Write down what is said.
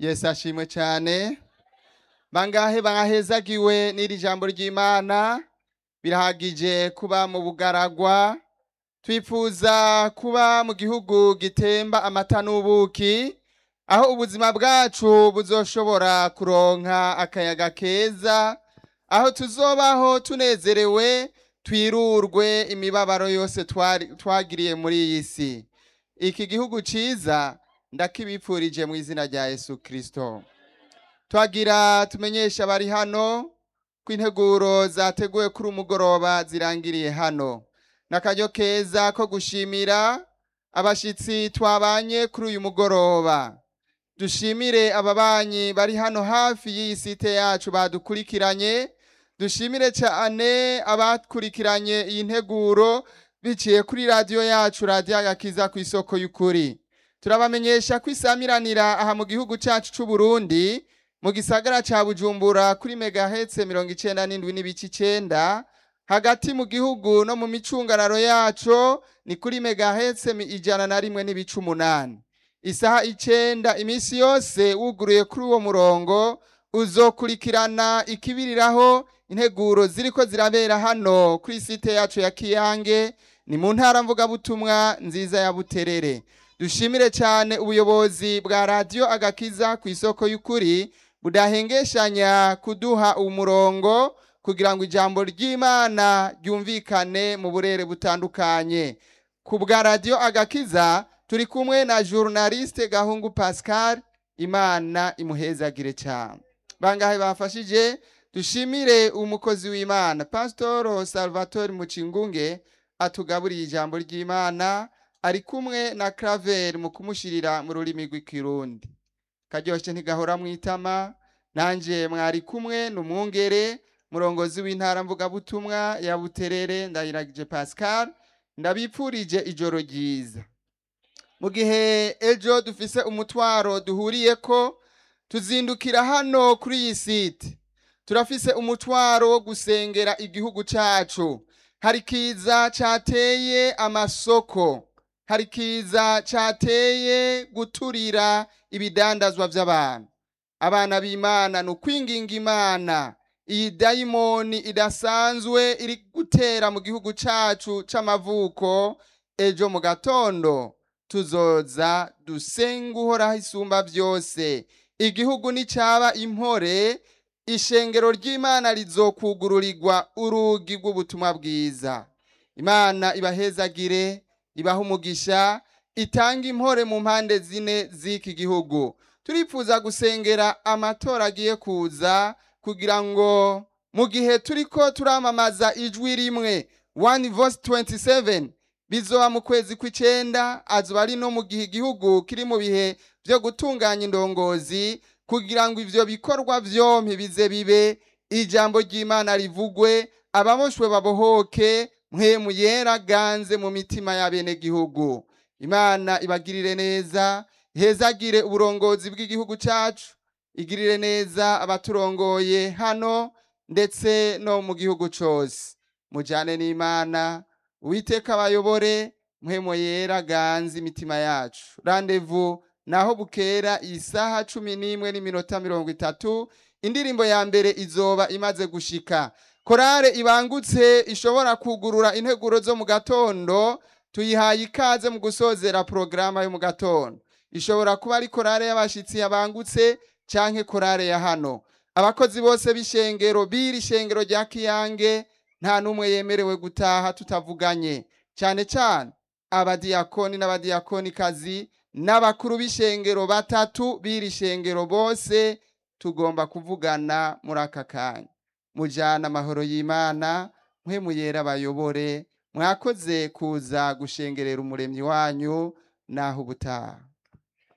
yesu ashimwe cyane bangahe bahezagiwe n'iri jambo ry'imana birahagije kuba mu bugaragwa twifuza kuba mu gihugu gitemba amata n'ubuki aho ubuzima bwacu buzoshobora kuronka akayaga keza aho tuzobaho tunezerewe twirurwe imibabaro yose twari- twagiriye muri iyi si iki gihugu ciza ndakibipfurije mu izina rya yesu kirisito twagira tumenyesha abari hano ko integuro zateguwe kuri umugoroba zirangiriye hano n'akaryo keza ko gushimira abashitsi twabanye kuri uyu mugoroba dushimire ababanyi bari hano hafi y'iyi site yacu badukurikiranye dushimire cyane abakurikiranye iyi nteguro biciye kuri radiyo yacu radiyo agakiza ku isoko y'ukuri turabamenyesha ko isamiranira aha mu gihugu cyacu cy'u Burundi mu gisagara ca Bujumbura kuri megahetse mirongo icenda n'indwi n'ibice icenda hagati mu gihugu no mu micungararo yaco ni kuri megahetse mi- ijana na rimwe n'ibice umunani isaha icenda iminsi yose wuguruye kuri uwo murongo uzokurikirana ikibiriraho integuro ziriko zirabera hano kuri site yacu ya Kiyange ni mu ntara mvugabutumwa nziza ya Buterere dushimire cyane ubuyobozi bwa radiyo agakiza ku isoko y'ukuri budahengeshanya kuduha umurongo kugira ngo ijambo ry'imana ryumvikane mu burere butandukanye ku bwa radiyo agakiza turi kumwe na journaliste gahungu pascal imana imuhezagire cyane bangahe bafashije dushimire umukozi w'imana pasitoro salvatore mucingunge atugaburiye ijambo ry'imana ari kumwe na Claver mu kumushirira mu rurimi rw'ikirundi karyoshye ntigahora mu itama nanje mwari kumwe n'umwungere murongozi w'intara mvugabutumwa ya Buterere ndayiragije Pascal ndabipfurije ijoro ryiza mu gihe ejo dufise umutwaro duhuriyeko tuzindukira hano kuri iyi site turafise umutwaro wo gusengera igihugu cacu hari kiza cateye amasoko hari kiza cateye guturira ibidandazwa vy'abantu abana b'imana ni ukwinginga imana iyi dayimoni idasanzwe iri gutera mu gihugu cacu c'amavuko ejo mu gatondo tuzoza dusenga uhoraho isumba vyose igihugu nicaba impore ishengero ry'imana rizokugururirwa urugi rw'ubutumwa bwiza imana ibahezagire ibaha umugisha itanga impore mu mpande zine z'iki gihugu turifuza gusengera amatora agiye kuza kugira ngo mu gihe turiko turamamaza ijwi rimwe one voice 27 bizoba mu kwezi kw'icenda azoba ari no mu gihe igihugu kiri mu bihe vyo gutunganya indongozi kugira ngo ivyo bikorwa vyompi bize bibe ijambo ry'imana rivugwe ababoshwe babohoke mpwemu yera ganze mu mitima y'abenegihugu imana ibagirire neza ihezagire uburongozi bw'igihugu cacu igirire neza abaturongoye hano ndetse no mu gihugu cose mujane n'imana uwiteka abayobore mpwemu yera ganze imitima yacu randevu naho bukera isaha cumi n'imwe n'iminota mirongo itatu indirimbo ya mbere izoba imaze gushika korale ibangutse ishobora kugurura integuro zo mu gatondo tuyihaye ikaze mu gusozera porogaramu yo mu gatondo ishobora kuba ari korale y'abashitsi yabangutse canke korale ya hano abakozi bose b'ishengero b'iri shengero rya kiyange nta n'umwe yemerewe gutaha tutavuganye cyane cyane abadiyakoni n'abadiyakonikazi n'abakuru b'ishengero batatu b'iri shengero bose tugomba kuvugana muri aka kanya mujana amahoro y'imana mwe muyera abayobore mwakoze kuza gushengerera umuremyi wanyu naho ubutaha